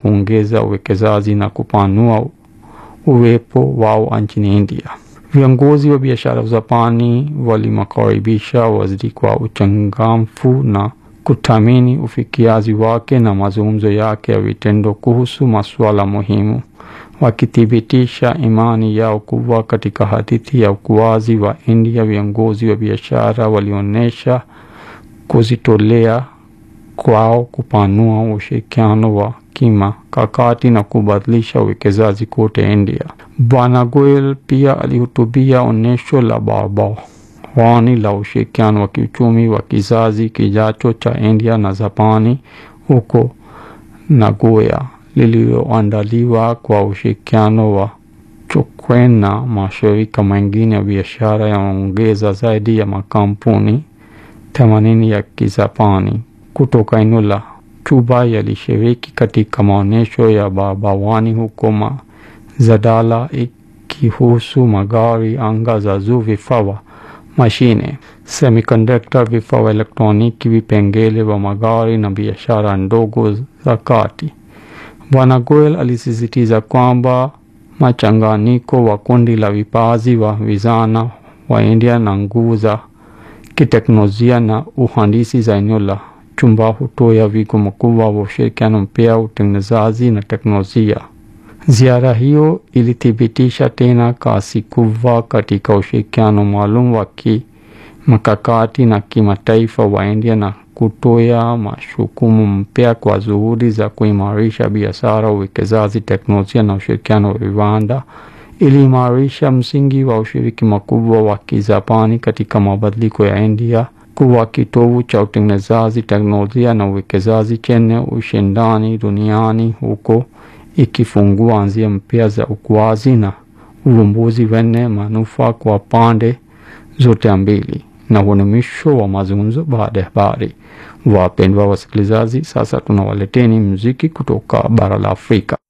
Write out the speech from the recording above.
kuongeza uwekezaji na kupanua uwepo wao nchini India. Viongozi wa biashara wa Japani walimakaribisha waziri kwa uchangamfu na kuthamini ufikiaji wake na mazungumzo yake ya vitendo kuhusu masuala muhimu, wakithibitisha imani yao kubwa katika hadithi ya ukuaji wa India. Viongozi wa biashara walionyesha kujitolea kwao kupanua ushirikiano wa kimkakati na kubadilisha uwekezaji kote India. Bwana Goyal pia alihutubia onyesho la barabarani la ushirikiano wa kiuchumi wa kizazi kijacho cha India na Japani huko Nagoya, lililoandaliwa kwa ushirikiano wa Chokwen na mashirika mengine ya biashara yaongeza zaidi ya makampuni themanini ya Kijapani kutoka eneo la Chuba yalishiriki katika maonyesho ya barabarani huko Mazadala, ikihusu magari, anga za juu, vifaa, mashine, semiconductor, vifaa elektroniki, vipengele vya magari na biashara ndogo za kati. Bwana Goyal alisisitiza kwamba machanganyiko wa kundi la vipaji wa vijana wa India na nguvu za kiteknolojia na uhandisi za eneo la Chumba hutoa wigo mkubwa wa ushirikiano mpya, utengenezaji na teknolojia. Ziara hiyo ilithibitisha tena kasi kubwa katika ushirikiano maalum wa kimkakati na kimataifa wa India na kutoa mashukumu mpya kwa juhudi za kuimarisha biashara, uwekezaji, teknolojia na ushirikiano wa viwanda ili imarisha msingi wa ushiriki mkubwa wa Kijapani katika mabadiliko ya India kuwa kitovu cha utengenezaji, teknolojia na uwekezaji chenye ushindani duniani, huko ikifungua njia mpya za ukuaji na uvumbuzi wenye manufaa kwa pande zote mbili. Na huo ni mwisho wa mazungumzo baada ya habari. Wapendwa wasikilizaji, sasa tunawaleteni muziki kutoka bara la Afrika.